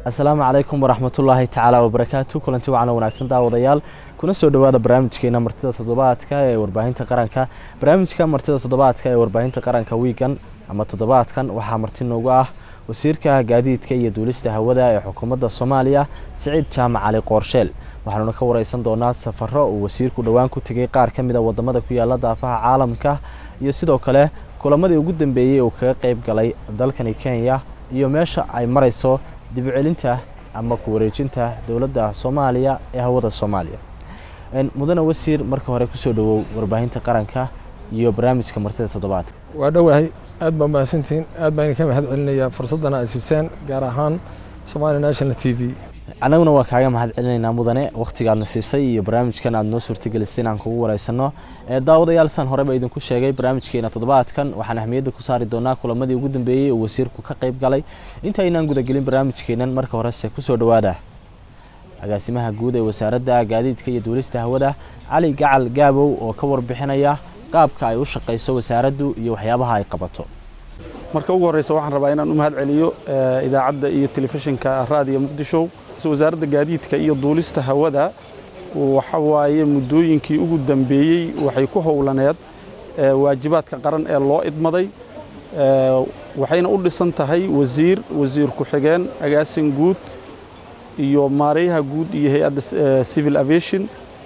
asalaamu calaykum waraxmatullaahi tacaala wabarakaatu kulanti wacan wanaagsan daawadayaal kuna soo dhowaada barnaamijkeena martida toddobaadka ee warbaahinta qaranka barnaamijka martida toddobaadka ee warbaahinta qaranka wiigan ama toddobaadkan waxaa marti noogu ah wasiirka gaadiidka iyo duulista hawada ee xukuumadda soomaaliya siciid jaamac cali qoorsheel waxaanuna ka wareysan doonaa safaro uu wasiirku dhowaan ku tegay qaar ka mid a wadamada ku yaala daafaha caalamka iyo sidoo kale kulamadii ugu dambeeyey uu kaga qeyb galay dalkani kenya iyo meesha ay marayso dib u celinta ama ku wareejinta dowladda soomaaliya ee hawada soomaaliya mudane wasiir marka hore kusoo dhowow warbaahinta qaranka iyo barnaamijka martida toddobaadka waa dhowahay aad baa mahadsantihiin aad baan idinka mahad celinayaa fursaddana ay siiseen gaar ahaan somalia national t v annaguna waa kaaga mahad celinaynaa mudane wakhtigaadna siisay iyo barnaamijkan aad noo suurtagelisay inaan kugu wareysano daawadayaal saan horeba idinku sheegay barnaamijkeena toddobaadkan waxaan ahmiyadda ku saari doonaa kulamadii ugu dambeeyey oo wasiirku ka qayb galay inta aynaan gudagelin barnaamijkeenan marka horese kusoo dhowaada agaasimaha guud ee wasaaradda gaadiidka iyo duulista hawada cali gacal gaabow oo ka warbixinaya qaabka ay u shaqayso wasaaraddu iyo waxyaabaha ay qabato marka ugu horreysa waxaan rabaa inaan u mahad celiyo idaacadda iyo telefishinka raadiyo muqdisho wasaaradda gaadiidka iyo duulista hawada waxa waaye muddooyinkii ugu dambeeyey waxay ku howlaneed waajibaadka qaran ee loo idmaday waxayna u dhisan tahay wasiir wasiir ku-xigeen agaasin guud iyo maarayaha guud iyo hay-adda civil aviation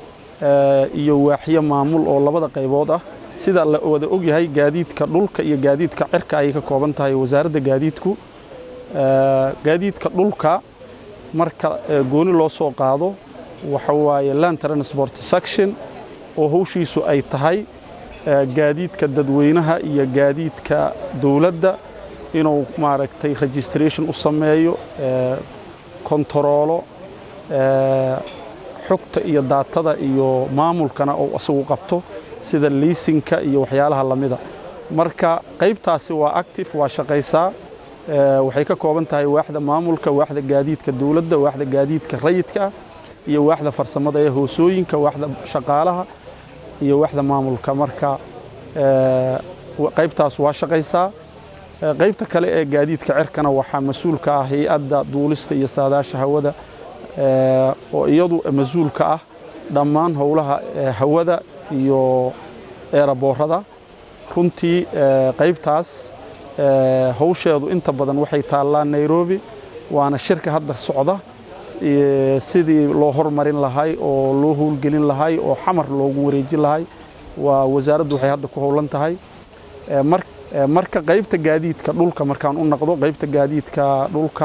iyo waaxyo maamul oo labada qaybood ah sida la wada ogyahay gaadiidka dhulka iyo gaadiidka cirka ayay ka kooban tahay wasaaradda gaadiidku gaadiidka dhulka marka gooni loo soo qaado waxa waaye land transport section oo hawshiisu ay tahay gaadiidka dadweynaha iyo gaadiidka dowladda inuu maaragtay registration u sameeyo kontaroolo xogta iyo daatada iyo maamulkana uu isagu qabto sida liisinka iyo waxyaalaha lamida marka qaybtaasi waa active waa shaqaysaa waxay ka kooban tahay waaxda maamulka waaxda gaadiidka dowladda waaxda gaadiidka rayidka iyo waaxda farsamada ee hoosooyinka waaxda shaqaalaha iyo waaxda maamulka marka qaybtaas waa shaqaysaa qaybta kale ee gaadiidka cirkana waxaa mas-uulka ah hay-adda duulista iyo saadaasha hawada oo iyadu mas-uulka ah dhammaan howlaha hawada iyo eeraboorada runtii qaybtaas hawsheedu inta badan waxay taallaa nairobi waana shirka hadda socda sidii loo hormarin lahay oo loo howlgelin lahay oo xamar loogu wareejin lahay waa wasaaraddu waxay hadda ku howlan tahay marka qaybta gaadiidka dhulka markaan u naqdo qaybta gaadiidka dhulka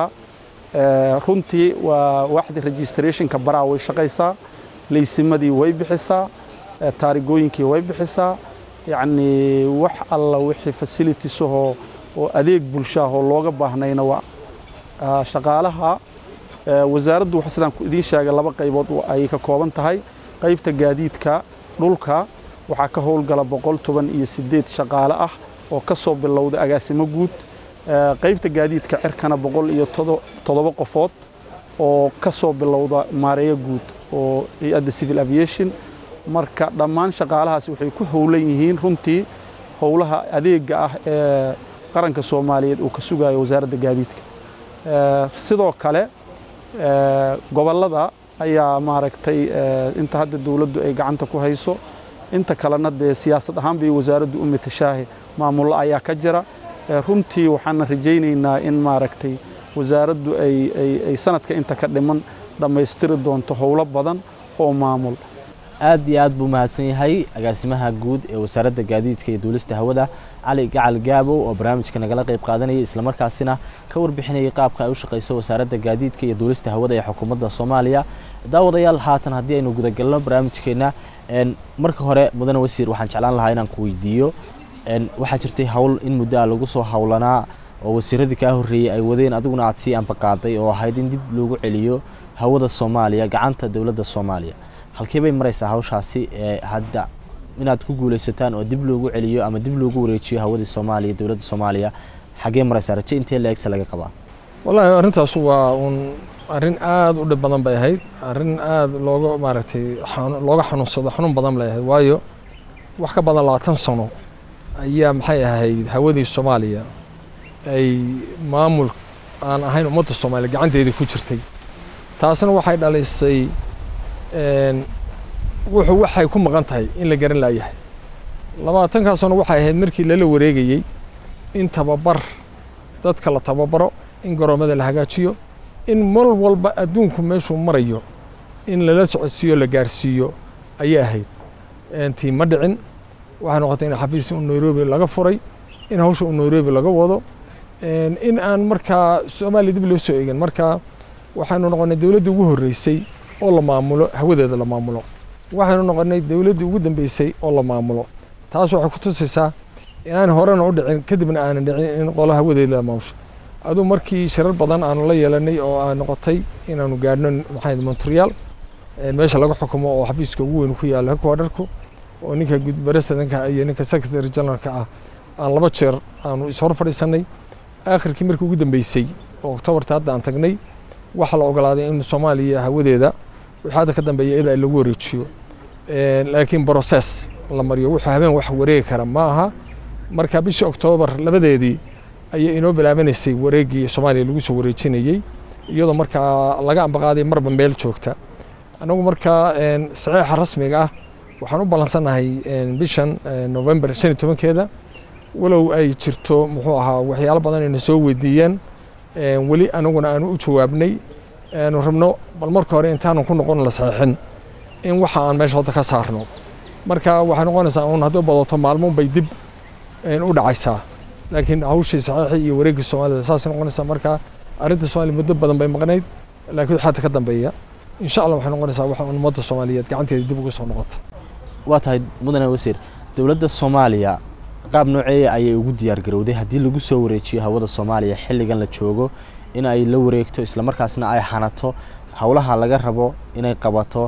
runtii waa waaxda registrationka baraa way shaqaysaa laysimadii way bixisaa taarigooyinkii way bixisaa yacnii wax alla wixii facilitiesahoo oo adeeg bulshaahoo looga baahnayna waa shaqaalaha wasaaraddu sidaan idiin sheegay laba qaybood ayay ka kooban tahay qaybta gaadiidka dhulka waxaa ka howlgala boqol toban iyo siddeed shaqaale ah oo ka soo bilowda agaasimo guud qaybta gaadiidka cirkana boqol iyo toddoba qofood oo ka soo bilowda maareeyo guud oo hay-adda civil aviation marka dhammaan shaqaalahaasi waxay ku howlan yihiin runtii howlaha adeega ah ee qaranka soomaaliyeed uu ka sugayo wasaaradda gaadiidka sidoo kale gobollada ayaa maaragtay inta hadda dowladdu ay gacanta ku hayso inta kalena dee siyaasad ahaan bay wasaaraddu u matashaahe maamullo ayaa ka jira runtii waxaana rajaynaynaa in maaragtay wasaaraddu ay sanadka inta ka dhiman dhammaystiri doonto howlo badan oo maamul aad iyo aad buu mahadsan yahay agaasimaha guud ee wasaaradda gaadiidka iyo duulista hawada cali gacal gaabow oo barnaamijka nagala qayb qaadanayay islamarkaasina ka warbixinayay qaabka ay u shaqayso wasaaradda gaadiidka iyo duulista hawada ee xukuumadda soomaaliya daawadayaal haatan haddii aynu gudagalno barnaamijkeenna marka hore mudane wasiir waxaan jeclaan lahaa inaan ku weydiiyo waxaa jirtay howl in muddo a lagu soo howlanaa oo wasiiradii kaa horreeyey ay wadeen adiguna aad sii ambaqaaday oo ahayd in dib loogu celiyo hawada soomaaliya gacanta dowladda soomaaliya halkee bay maraysaa hawshaasi ee hadda inaad ku guulaysataan oo dib loogu celiyo ama dib loogu wareejiyo hawadii soomaaliya dowladda soomaaliya xaggee maraysaa raje intee la-egsa laga qabaa wallaahi arrintaas waa uun arrin aad u dhib badan bay ahayd arrin aad looga maaragtay looga xanuunsado xanuun badan bay ahayd waayo wax ka badan labaatan sano ayaa maxay ahayd hawadii soomaaliya ay maamul aan ahayn ummadda soomaaliya gacanteedii ku jirtay taasna waxay dhalisay wuxuu waxay ku maqan tahay in la garan laayahay labaatankaa sano waxay ahayd markii lala wareegayey in tababar dadka la tababaro in garoomada la hagaajiyo in mar walba adduunku meeshuu marayo in lala socodsiiyo la gaarsiiyo ayay ahayd tii ma dhicin waxay noqotay in xafiis u nairobi laga furay in hawsha u nairobi laga wado in aan markaa soomaaliya dib loo soo eegin marka waxaynu noqonnay dowladdii ugu horreysay oo la maamulo hawadeeda la maamulo waxaynu noqonnay dowladdii ugu dambeysay oo la maamulo taas waxay ku tusaysaa inaan horena u dhicin kadibna aanan dhicin in qolo hawadeeda la maamusho aduu markii shirar badan aanu la yeelanay oo aan noqotay inaanu gaadhno maxay montreal meesha laga xukumo oo xafiiska ugu weyn ku yaalo headquarterku oo ninka presidentka iyo ninka secretary generalka ah aan laba jeer aanu ishor fadhiisanay aakhirkii markii ugu dambeysay oo octobarta hadda aan tagnay waxaa la ogolaaday in soomaaliya hawadeeda wixii hadda ka dambeeya iyada lagu wareejiyo laakiin process la mariyo wuxuu habeen wax wareegi kara ma aha marka bishii oktoobar labadeedii ayay inoo bilaabanaysay wareeggii soomaaliya lagu soo wareejinayey iyadoo markaa laga ambaqaaday marba meel joogta anagu markaa saxiixa rasmiga ah waxaan u ballansannahay bishan november shan iyo tobankeeda walow ay jirto muxuu ahaa waxyaalo badan ayna soo weydiiyeen weli anaguna aanu u jawaabnay aanu rabno bal marka hore intaanu ku noqon la saxiixin in waxa aan meesha hadda ka saarno marka waxay noqonaysaa uun haddii badato maalmo bay dib u dhacaysaa laakiin hawshii saxiixii iyo wareeggii soomaalida saasay noqonaysaa marka arrinta soomaaliya muddo badan bay maqnayd laakiin waxaa ka dambeeya insha allah waxay noqonaysaa waxa ummadda soomaaliyeed gacanteeda dib ugu soo noqota waa tahay mudane wasiir dowladda soomaaliya qaab nooceeya ayay ugu diyaar garowday haddii lagu soo wareejiyo hawada soomaaliya xilligan la joogo in ay la wareegto islamarkaasna ay xanato howlaha laga rabo inay qabato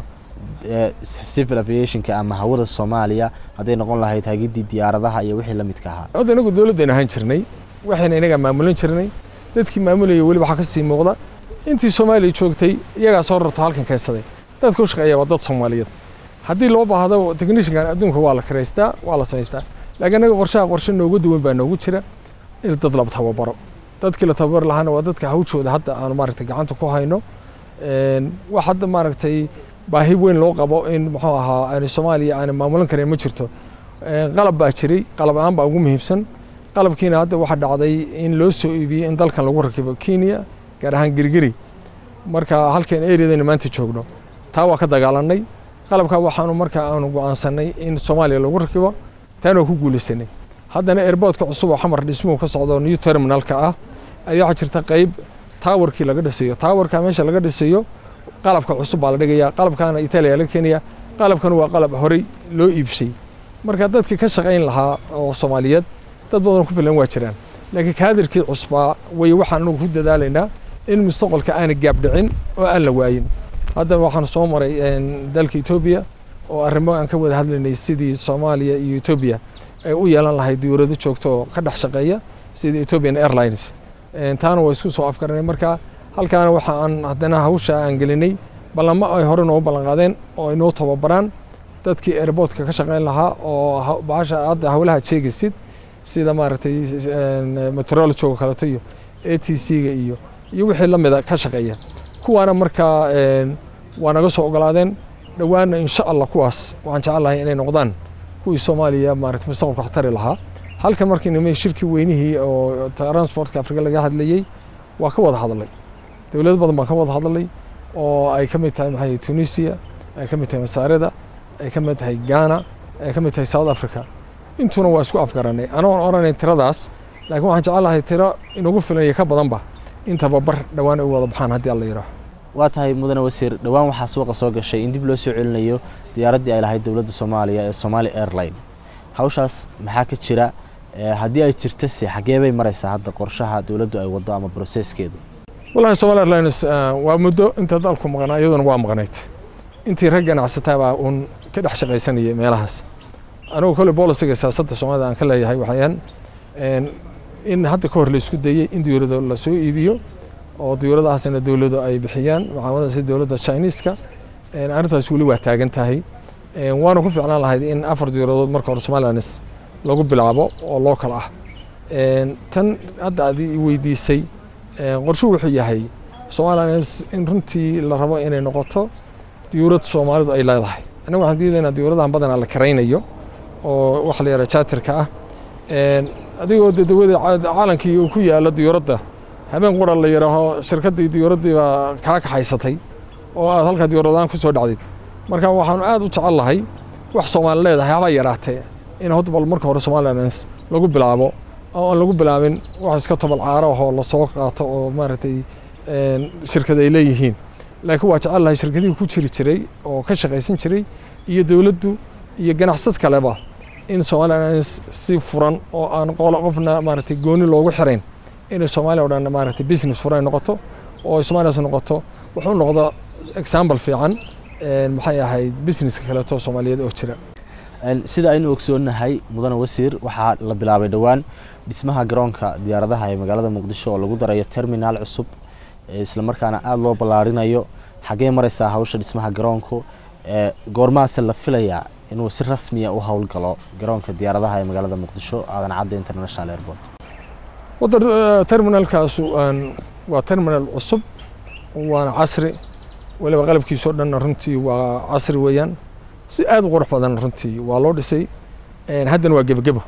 civil aviationka ama hawada soomaaliya hadday noqon lahayd hagiddii diyaaradaha iyo wixii la midka ahaa hadda inagu dowladdaynu ahaan jirnay waxayna inaga maamulan jirnay dadkii maamulayay weli waxaa ka sii muuqda intii soomaaliya joogtay iyagaa soo rarto halkan keensaday dadka u shaqeeya waa dad soomaaliyeed haddii loo baahdo technishankan adduunka waa la kiraystaa waa la samaystaa laakiin anaga qorshaha qorshe nooga duwan baa noogu jira in dad la tababaro dadkii la tababari lahaana waa dadka hawshooda hadda aanu maaragtay gacanta ku hayno wax hadda maaragtay baahi weyn loo qabo in muxuu ahaa aani soomaaliya aani maamulan karin ma jirto qalab baa jiray qalab aan baa ugu muhiimsan qalabkiina hadda waxaa dhacday in loo soo iibiyey in dalkan lagu rakibo kenya gaar ahaan girgiri marka halkan areadayna maanta joogno taa waa ka dagaalanay qalabkaa waxaanu marka aanu go'aansanay in soomaaliya lagu rakibo taana waa ku guulaysanay haddana airboodka cusub oo xamar dhismuhu ka socdo new terminalka ah ayaa waxaa jirta qayb taawarkii laga dhisayo taawarka meesha laga dhisayo qalabka cusub baa la dhigayaa qalabkaana itaaliya laga keenaya qalabkan waa qalab horey loo iibshay marka dadkii ka shaqayn lahaa oo soomaaliyeed dad badan ku filan waa jiraan laakiin kaadirkii cusbaa way waxaan anugu ku dadaalaynaa in mustaqbalka aana gaabdhicin oo aan la waayin hadda waxaan soo maray dalka etoobiya oo arrimo aan ka wada hadlaynay sidii soomaaliya iyo etoobiya ay u yeelan lahayd diyuurado joogto oo ka dhex shaqeeya sida ethiopian airlines taana waa isku soo afgaranay marka halkaana waxa aan haddana hawsha aan gelinay ballamo ay hore noogu ballan qaadeen oo ay noo tababaraan dadkii airportka ka shaqayn lahaa oo bahasha hadda hawlaha sheegaysid sida maaragtay meteorology oo kaleeto iyo a t c-ga iyo iyo wixii la mida ka shaqeeya kuwaana markaa waa naga soo ogolaadeen dhowaanna insha allah kuwaas waxaan jecelahay inay noqdaan kuwii soomaaliya maaragtay mustaqbalka waxtari lahaa halkan markii nimay shirkii weynihii oo transportka afrika laga hadlayey waa ka wada hadlay dowlado badan baa ka wada hadlay oo ay ka mid tahay maxay tunisia ay ka mid tahay masaarida ay ka mid tahay ghana ay ka mid tahay south africa intuna waa isku afgaranay anoon odhanayn tiradaas laakiin waxaan jecelahay tiro inagu filan iyo ka badanba in tababar dhowaan ay u wada baxaan haddii alla yidhaaho waa tahay mudane wasiir dhowaan waxaa suuqa soo gashay in dib loo soo celinayo diyaaraddii ay lahayd dowladda soomaaliya ee somali airline hawshaas maxaa ka jira haddii ay jirta se xaggee bay maraysaa hadda qorshaha dowladdu ay waddo ama broseskeedu wallahi somali airlines waa muddo inta dalku maqnaa iyaduna waa maqnayd intii rag ganacsataa baa uun ka dhex shaqaysanayay meelahaas anigu kolley bolisiga siyaasadda soomaalida aan ka leeyahay waxayaan in hadda ka hor la isku dayey in diyuurado la soo iibiyo oo diyuuradahaasina dowladu ay bixiyaan mucaamalada sida dowladda chineeska arrintaas weli waa taagan tahay waana ku ficlaan lahayd in afar diyuuradood marka hore somalilands lagu bilaabo oo local ah tan hadda aad i weydiisay qorshuhu wuxuu yahay somalilan in runtii la rabo inay noqoto diyuurad soomaalidu ay leedahay annaga waxaan diidaynaa diyuuradahan badanaa la karaynayo oo waxa la yidhaha jaatirka ah adigoo de dawada caalankii uu ku yaalo diyuuradda habeen qura la yidhaaho shirkaddii diyuuraddii baa kaa kaxaysatay oo aad halkaa diyuuradaan ku soo dhacdid marka waxaanu aad u jecel lahay wax soomaali leedahay haba yaraatee in hadda bal marka hore somalilan lagu bilaabo oo aan lagu bilaabin wax iska tobol caaro ahoo lasoo qaato oo maaragtay shirkad ay leeyihiin laakiin waa jecel lahay shirkadihii ku jiri jiray oo ka shaqaysan jiray iyo dowladdu iyo ganacsad kaleba in somalilan si furan oo aan qolo qofna maaragtay gooni loogu xirayn inay soomaaliya o dhan maaragtay business furan noqoto oo somalilas noqoto wuxuu noqdo example fiican maxay ahayd businesska kaleeto soomaaliyeed oo jira sida aynu ogsoonnahay mudane wasiir waxaa la bilaabay dhowaan dhismaha garoonka diyaaradaha ee magaalada muqdisho oo lagu darayo terminaal cusub islamarkaana aada loo ballaarinayo xaggee maraysaa hawsha dhismaha garoonku goormaase la filayaa inuu si rasmiya u howlgalo garoonka diyaaradaha ee magaalada muqdisho aadan cadda international airport wadda terminalkaasu waa terminal cusub waana casri waliba qalabkiisoo dhanna runtii waa casri weeyaan si aad u qurux badan runtii waa loo dhisay haddana waa gebagebo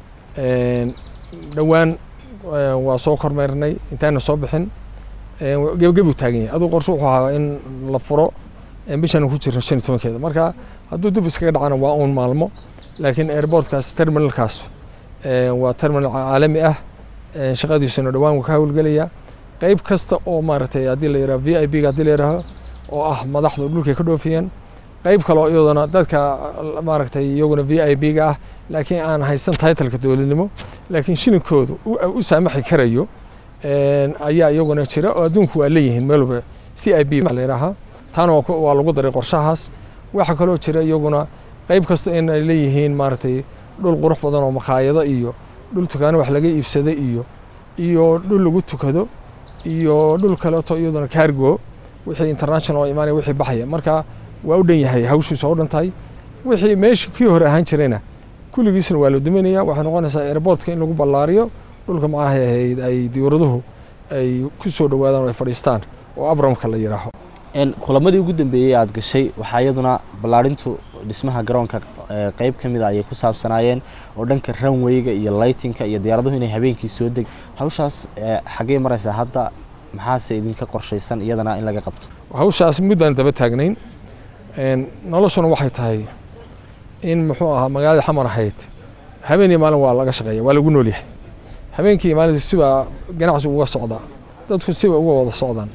dhowaan waa soo kormeernay intaana soo bixin gebagebuu taagan yahay aduu qorshe wuxuu ahaa in la furo bishan ku jirno shan iyo tobankeeda marka hadduu dib iskaga dhacana waa uun maalmo laakiin airportkaas terminalkaas waa terminal caalami ah shaqadiisuna dhowaan wuu ka howlgelaya qayb kasta oo maaragtay haddii la yidhaha v i b ga haddii la yidhaaho oo ah madaxdu dhulkay ka dhoofiyeen qayb kale oo iyaduna dadka maaragtay iyaguna v i b ga ah laakiin aan haysan titleka dowladnimo laakiin shilinkoodu u saamaxi karayo ayaa iyaguna jira oo adduunku waa leeyihiin meel walba c i b la yidhaahaa taana waa lagu daray qorshahaas waxaa kaloo jira iyaguna qayb kasta in ay leeyihiin maaragtay dhul qurux badan oo makhaayado iyo dhul tukaano wax laga iibsada iyo iyo dhul lagu tukado iyo dhul kaleeto iyaduna cargo wixii international oo imaanaya wixii baxaya marka waa u dhan yahay hawshiisu waa u dhan tahay wixii meeshii kii hore ahaan jirayna kulligiisna waa la duminaya waxay noqonaysaa airportka in lagu ballaariyo dhulka macahay ahayd ay diyuuraduhu ay ku soo dhowaadaan oo ay fadhiistaan oo abramka la yidhaaho kulamadii ugu dambeeyey aad gashay waxaa iyaduna ballaarintu dhismaha garoonka qeyb ka mid a ayay ku saabsanaayeen oo dhanka ranwayga iyo lightinka iyo diyaaraduhu inay habeenkii soo deg hawshaas xaggee maraysaa hadda maxaase idinka qorshaysan iyadana in laga qabto hawshaas muddaan daba taagnayn noloshuna waxay tahay in muxuu ahaa magaalada xamar ahayd habeen iyo maalin waa laga shaqeeya waa lagu nool yahay habeenkii iyo maalintii sibaa ganacsi uga socdaa dadku siba uga wada socdaan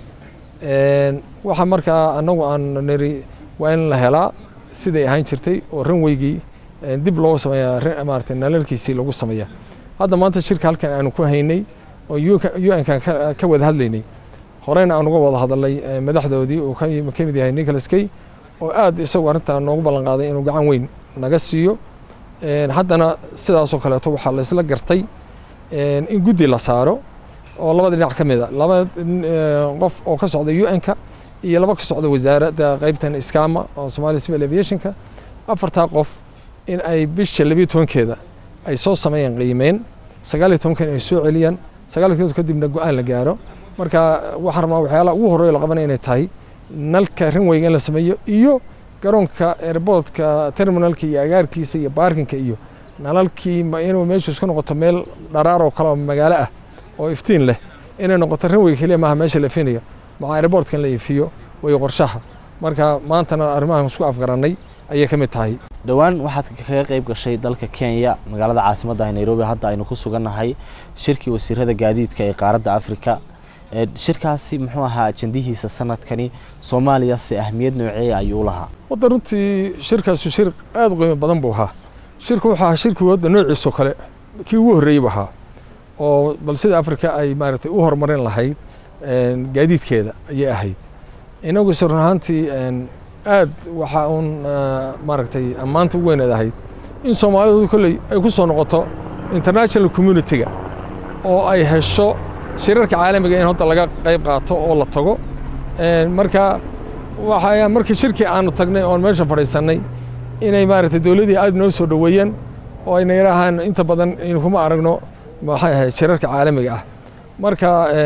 waxa markaa annagu aan niri waa in la helaa siday ahaan jirtay oo ranweygii dib looga sameeyaa maaragtay nalalkiisii lagu sameeyaa hadda maanta shirka halkan aanu ku haynay oo u n kan ka wada hadlaynay horeyna aan uga wada hadalnay madaxdoodii uu ka mid yahay nicholas kay oo aad isagu arrintaa noogu ballan qaaday inuu gacan weyn naga siiyo haddana sidaasoo kaleeto waxaa laysla gartay in guddi la saaro oo labada dhinac ka mid a laba qof oo ka socda u n-ka iyo laba ka socda wasaaradda qaybtan iskaama oo somalia civil aviationka afartaa qof in ay bisha labiyo tobankeeda ay soo sameeyaan qiimeyn sagaal iyo tobankan ay soo celiyaan sagaal iyo tobanka kadibna go-aan la gaaro marka waxaan rabnaa waxyaalaha ugu horreeya la qabanaya inay tahay nalka ranweyga in la sameeyo iyo garoonka airportka terminalka iyo agaarkiisa iyo baarkinka iyo nalalkii inuu meeshu isku noqoto meel dharaar oo kale oo magaalo ah oo iftiin leh inay noqoto ranweyga keliya maaha meesha la ifinayo maca airportka in la ifiyo way qorshaha marka maantana arrimahan isku afgarannay ayay ka mid tahay dhowaan waxaad kaga qayb gashay dalka kenya magaalada caasimadda ah nairobi hadda aynu ku sugannahay shirkii wasiirada gaadiidka ee qaaradda afrika shirkaasi muxuu ahaa ajendihiisa sanadkani soomaaliyase ahmiyad nooceeya ayuu u lahaa wadda runtii shirkaasu shir aada u qiimo badan buu ahaa shirku wuxuu ahaa shirkii wadda noociisoo kale kii ugu horreeyey buu ahaa oo bal sida afrika ay maaragtay u horumarin lahayd gaadiidkeeda ayay ahayd inaguse run ahaantii aad waxaa uun maaragtay ammaanta u weyneed ahayd in soomaalidu kolley ay ku soo noqoto international community-ga oo ay hesho shirarka caalamiga in hadda laga qayb qaato oo la tago marka waxaa markii shirkii aanu tagnay oon meesha fadhiisannay inay maaragtay dowladdii aad noo soo dhoweeyeen oo ayna yidhaahaan inta badan kuma aragno maxay ahayd shirarka caalamiga ah marka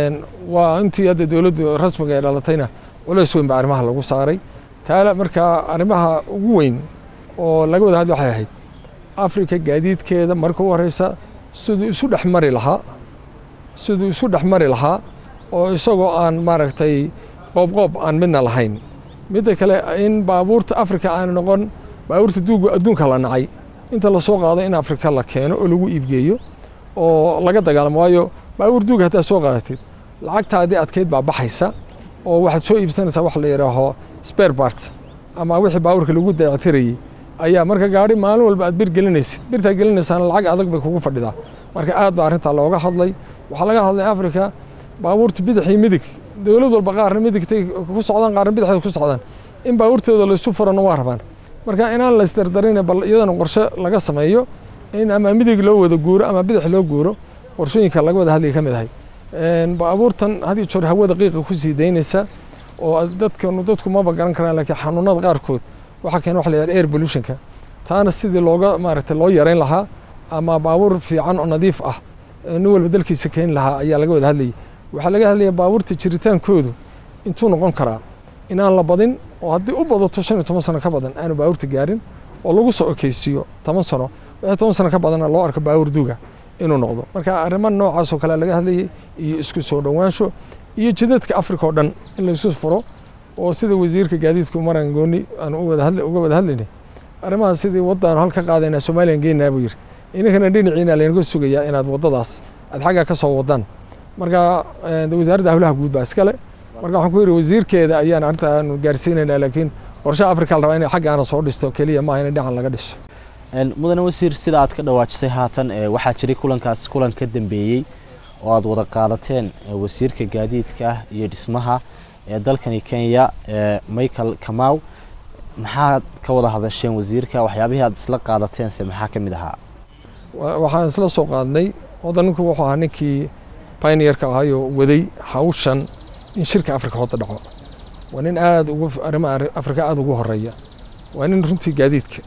waa intii hadda dowladdu rasmiga ee dhalatayna culays weyn baa arrimaha lagu saaray taala marka arrimaha ugu weyn oo laga wada hadli waxay ahayd afrika gaadiidkeeda marka u horeysa siduu isu dhex mari lahaa siduu isu dhex mari lahaa oo isagoo aan maaragtay qoobqoob aan midna lahayn midda kale in baabuurta afrika aan noqon baabuurta duuga adduunka la nacay inta lasoo qaado in afrika la keeno oo lagu iibgeeyo oo laga dagaalamo waayo baabuur duuga haddaad soo qaadatid lacagtaadii adkeyd baa baxaysa oo waxaad soo iibsanaysaa wax la yidhaaho spare parts ama wixii baabuurka lagu dayactirayey ayaa marka gaari maalin walba aad bir gelinaysid birtaa gelinaysaana lacag adag bay kugu fadhidaa marka aad baa arrintaa looga hadlay waxaa laga hadlay afrika baabuurta bidix iyo midig dowlad walba qaarna midigtay ku socdaan qaarna bidixday ku socdaan in baabuurtooda laysu furano waa rabaan marka inaan la isdardarin bal iyadana qorshe laga sameeyo in ama midig loo wada guuro ama bidix loo guuro qorshooyinka laga wada hadlaya ka mid ahay baabuurtan had iyo jeer hawada qiiqa ku sii daynaysa oo dadkan dadku maba garan karaan laakiin xanuunada qaarkood waxaa keena waxa la yidhaha air pollutionka taana sidii looga maaragtay loo yarayn lahaa ama baabuur fiican oo nadiif ah nin walba dalkiisa keeni lahaa ayaa laga wada hadlayay waxaa laga hadlaya baabuurta jiritaankoodu intuu noqon karaa inaan la badin oo haddii u badato shan iyo toban sano ka badan aanu baabuurta gaarin oo lagu soo ekeysiiyo toban sano wixii toban sano ka badanna loo arko baabuur duuga inuu noqdo marka arrimo noocaas oo kale laga hadlayay iyo isku soo dhowaansho iyo jidadka afrika oo dhan in laysu furo oo sida wasiirka gaadiidku maran gooni aan uga wada hadlaynay arrimahaas sidii waddaanu halka qaadaynaa soomaaliyan geynaa buu yidhi ininkana dhinaciina laynaga sugayaa inaad waddadaas aad xaggaa ka soo wadaan marka wasaaradda hawlaha guud baa iskale marka waxaan ku yidhi wasiirkeeda ayaan arrinta aanu gaarsiinaynaa laakiin qorshaha afrika la rabaa inay xaggaana soo dhisto keliya maaha in dhinacan laga dhiso mudane wasiir sida aad ka dhawaajisay haatan waxaa jiray kulankaas kulan ka dambeeyey oo aad wada qaadateen wasiirka gaadiidka iyo dhismaha ee dalkani kenya michael kamaw maxaad ka wada hadasheen wasiirka waxyaabihii aad isla qaadateense maxaa ka mid ahaa waxaan isla soo qaadnay wadaninku wuxuu ahaa ninkii pioneerka ahayoo waday hawshan in shirka afrika hoda dhaco waa nin aad ugu arrimaha afrika aada ugu horeeya waa nin runtii gaadiidka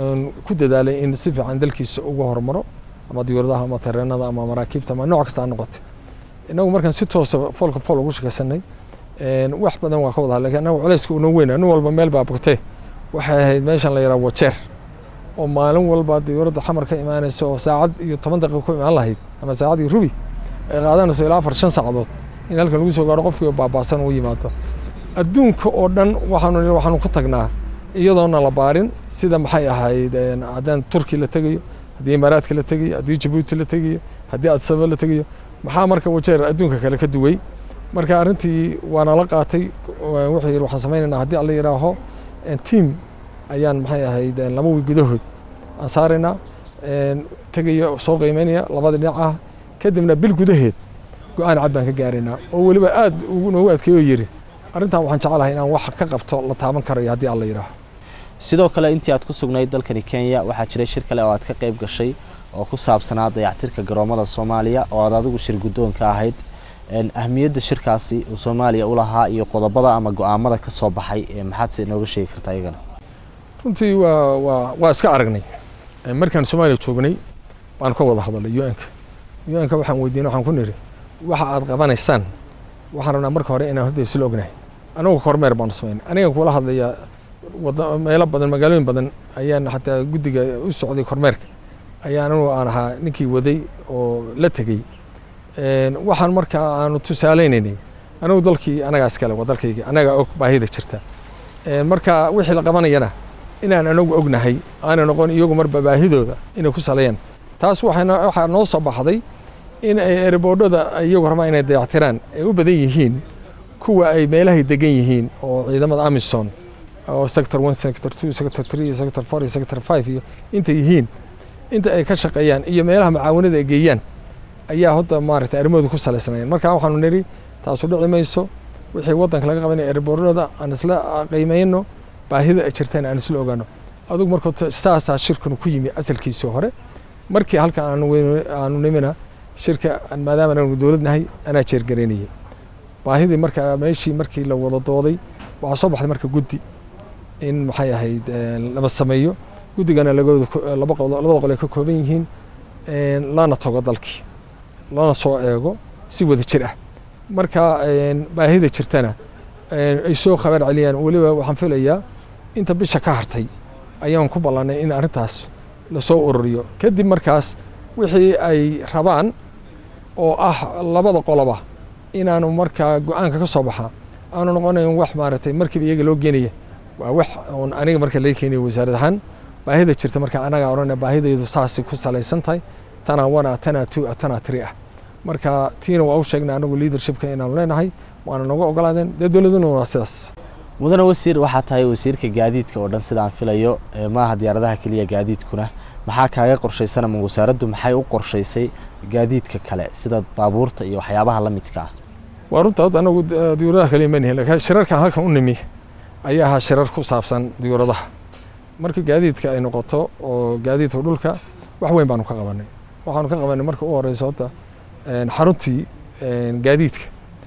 ku dadaalay in si fiican dalkiisa ugu hormaro ama diyuuradaha ama tareenada ama maraakiibta ama nooc kasta ha noqotay innagu markaan si toosa foolka fool ugu shakaysanay wax badan waa ka wada lakin annagu culayska unoo weyna nin walba meel baa bogtee waxay ahayd meeshan la yidhaha wajeer oo maalin walba diyuuradda xamar ka imaanaysa oo saacad iyo toban daqiiqa ku imaan lahayd ama saacad iyo rubi ay qaadanayso ilaa afar shan saacadood in halkan lagu soo gaaro qofkii baabaasan uu yimaado adduunka oo dhan waxaanu waxaanu ku tagnaa iyadoona la baarin sida maxay ahayd haddaan turki la tegayo haddii imaaraadka la tegayo haddii jabuuti la tegayo haddii adsaba la tegayo maxaa marka wajeer adduunka kale ka duway marka arrintii waana la qaatay wuxuu yidhi waxaan samaynaynaa haddii alla yidhaaho tiam ayaan maxay ahayd laba wiil gudahood aan saaraynaa tegayo soo qiimeynaya labada dhinac ah kadibna bil gudaheed go-aan cad baan ka gaaraynaa oo weliba aad noogu adkeeyoo yidhi arrintan waxaan jecelahay inaan wax ka qabto la taaban karayo haddii alla yidhaaho sidoo kale intii aad ku sugnayd dalkani kenya waxaa jiray shir kale oo aad ka qayb gashay oo ku saabsanaa dayactirka garoomada soomaaliya oo aad adigu shir guddoonka ahayd ahmiyadda shirkaasi uu soomaaliya u lahaa iyo qodobada ama go-aamada ka soo baxay maxaad se inooga sheegi kartaa iyagana runtii waa waa waa iska aragnay markaan soomaaliya joognay baan ka wada hadalay u-nka u-nka waxaan weydiinay waxaan ku nidhi waxa aad qabanaysaan waxaan rabnaa marka hore inaan horta isla ognahay anagu kormeer baanu samayn aniga kula hadlayaa wada meelo badan magaalooyin badan ayaan xataa guddiga u socday kormeerka ayaa anigu aan ahaa ninkii waday oo la tegey waxaan marka aanu tusaaleynaynay anigu dalkii anagaa iskale waa dalkayga anagaa og baahida jirta marka wixii la qabanayana inaan anagu ognahay aana noqon iyagu marba baahidooda inay ku saleeyaan taas waxaa noo soo baxday in ay erboodhada iyagu rabaan inay dayactiraan ay u badan yihiin kuwa ay meelahay degan yihiin oo ciidamada amison oo sector one sector two sector three sector four iyo sector five iyo inta yihiin inta ay ka shaqeeyaan iyo meelaha macaawanada ay geeyaan ayaa hadda maaragtay arrimahooda ku salaysnaayeen marka waxaanu nidhi taasu dhici mayso wixii waddanka laga qabanaya erboorada aan isla qiimeyno baahida ay jirtaan aan isla ogaano adugu marka saasaa shirkanu ku yimi asalkiisii hore markii halkan aanu aanu nimina shirka maadaama aanu dowlad nahay anaa jeergaraynayay baahidii marka meeshii markii la wada dooday waxaa soo baxday marka guddi in maxay ahayd lama sameeyo guddigana lagooda laba labada qol ay ka kooban yihiin lana tago dalkii lana soo eego si wada jir ah marka baahida jirtana ay soo khabar celiyaan weliba waxaan filayaa inta bisha ka hartay ayaan ku ballanay in arrintaas lasoo ururiyo kadib markaas wixii ay rabaan oo ah labada qoloba inaanu markaa go-aanka ka soo baxaa aanu noqonayn wax maaragtay markiiba iyaga loo geenaya waa wax oon aniga marka laga keenayo wasaarad ahaan baahida jirta marka anaga odhanaya baahidaydu saasay ku salaysan tahay tanaa wana tanaa two tanaa three ah marka tiina waa u sheegnay anagu leadershipka inaanu leenahay waana nooga ogolaadeen dee dowladuna waa sidaas mudane wasiir waxaa tahay wasiirka gaadiidka oo dhan sidaan filayo maaha diyaaradaha keliya gaadiidkuna maxaa kaaga qorshaysan ama wasaaraddu maxay u qorshaysay gaadiidka kale sida baabuurta iyo waxyaabaha la midka ah waa runta hadda anagu diyuuradaha kaliya ma nihin laakiin shirarkan halkan u nimi ayaa ahaa shirar ku saabsan diyuuradaha marka gaadiidka ay noqoto oo gaadiidka dhulka wax weyn baanu ka qabanay waxaanu ka qabanay marka u horeysa horta xaruntii gaadiidka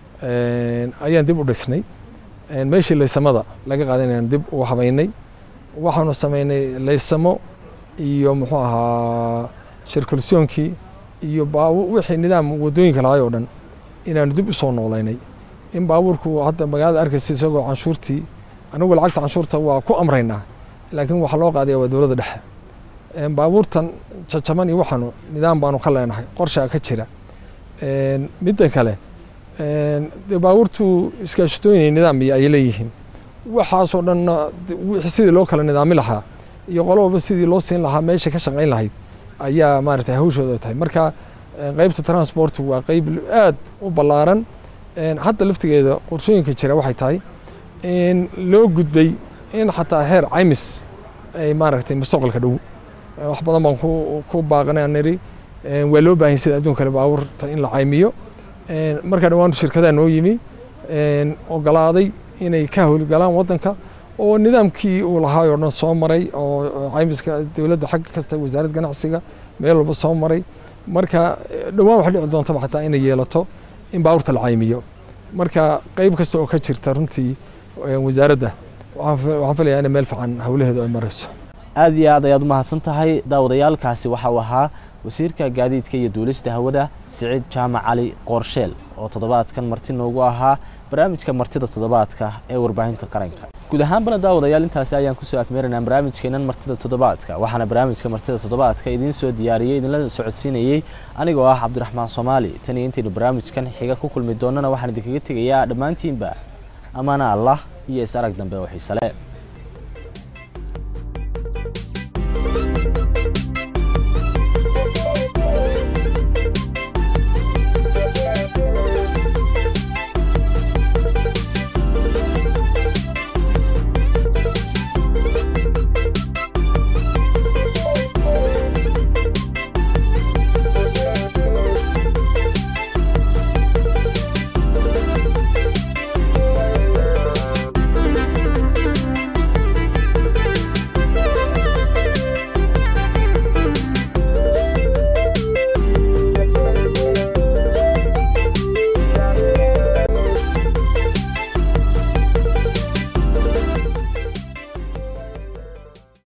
ayaan dib u dhisnay meeshii laysamada laga qaadanayaan dib u habaynay waxaanu samaynay laysamo iyo muxuu ahaa shirkulsiyoonkii iyo wixii nidaam wadooyinka lahay oo dhan inaanu dib u soo noolaynay in baabuurku hadda magaalada arkaysa isagoo canshuurtii anagu lacagta canshuurta waa ku amraynaa laakiin waxaa loo qaadaya waa dowladda dhexe baabuurtan jajaban iyo waxaanu nidaam baanu ka leenahay qorshaa ka jira midda kale dee baabuurtu iskaashatooyin nidaam ay leeyihiin waxaasoo dhanna sidii loo kala nidaami lahaa iyo qolo walba sidii loo siin lahaa meesha ka shaqayn lahayd ayaa maaragtay hawshooda tahay marka qeybta transportu waa qeyb aad u ballaaran hadda laftigeeda qorshooyinka jira waxay tahay in loo gudbay in xataa heer caymis ay maaragtay mustaqbalka dhow wax badan baan ku baaqnay aan niri waa loo baahan sida adduun kale baabuurta in la caymiyo markaa dhawaantu shirkadaha noo yimi ogolaaday inay ka howlgalaan waddanka oo nidaamkii uu lahaa oo dhan soo maray oo caymiska dowladda xagga kasta wasaaradda ganacsiga meel walba soo maray marka dhowaan waxay dhici doontaba xataa inay yeelato in baabuurta la caymiyo marka qeyb kasta oo ka jirta runtii wasaaradda waxaan filayaa inay meel fiican howlaheedu ay marayso aada iyo aad ayaad umahadsan tahay daawadayaalkaasi waxa uu ahaa wasiirka gaadiidka iyo duulista hawada siciid jaamac cali qoorsheel oo toddobaadkan marti noogu ahaa barnaamijka martida toddobaadka ee warbaahinta qaranka guud ahaanbana daawadayaal intaasi ayaan kusoo afmeeraynaa barnaamijkeenan martida toddobaadka waxaana barnaamijka martida toddobaadka idiin soo diyaariyey idinla socodsiinayey anigoo ah cabdiraxmaan soomaali tan iyo intaynu barnaamijkan xiga ku kulmi doonana waxaan idinkaga tegayaa dhammaantiinba ammaana allah iyo is arag dambe oo xiisale